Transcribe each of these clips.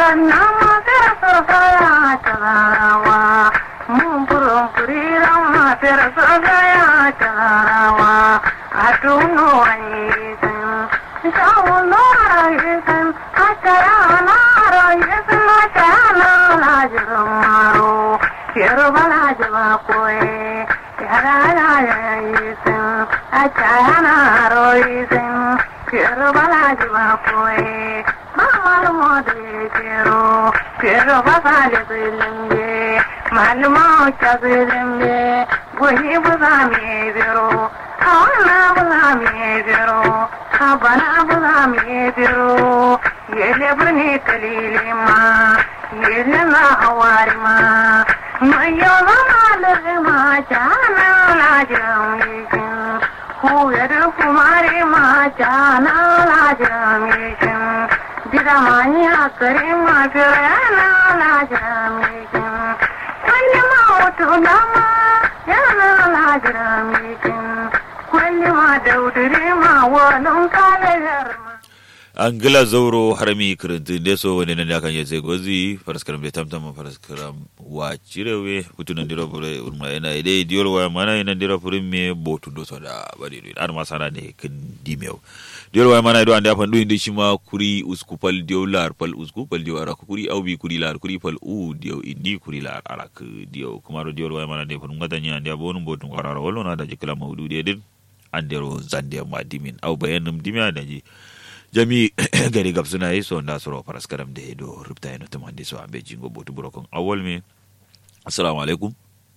na matar sosaya tarawa mun furin furiran matar sosaya tarawa a tuno ayyukan shawun nora ayyukan a tara na ayyukan a tara na lajirin maro yarba lajiba koye yara na ayyukan a tara na ayyukan yarba lajiba koye mamar mode kero kero basale zilimbe maluma ucha zilimbe guhi buza mi biro awana buza mi biro abana buza mi biro yele burni kalili ma yele na hawari ma mayo zama lirma jana lajiram yikin huyar kumare ma jana lajiram yikin Diramanya karima firana la jaramikin Kwalli ma wato dama yana la jaramikin Kwalli ma daudure ma walon kalayar ma angila zauro harami kirinti deso wani nan yakan yace gozi faraskaram de tamtam faraskaram wa cirewe kutunan dira fure urma ina ide diol wa mana ina dira fure me botu do soda bari do ar masana ne kin dimew diol wa mana do ande afan do indi shima kuri uskupal diol lar pal uskupal diol ara kuri au bi kuri lar kuri pal u diol indi kuri lar ara ku diol kuma do diol wa mana de fun ngata nya ande abonu botu qarara wallo na da jikla mawdu de din andero zande ma dimin au bayanum dimya da ji jami gari gab suna yi so na soro faras karam da do rubta yana tuma da so ambe jingo botu burokon awal me assalamu alaikum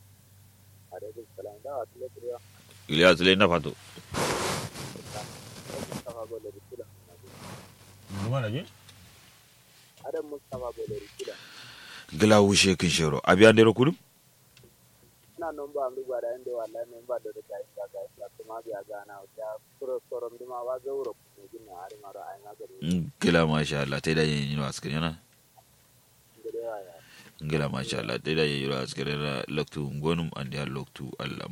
iliya sule na fato gila wushe kin shero abiyan dero kudum na non ba ndu gwada inde walla men ba do da ga ga ga kuma ga ga na ja pro sorom duma wa ga wuro ne gina ari maro ai na gari gila masha Allah tai da yin yin wasu yana ngere ya gila masha Allah tai da yin yin wasu yana loktu ngonum andi loktu Allah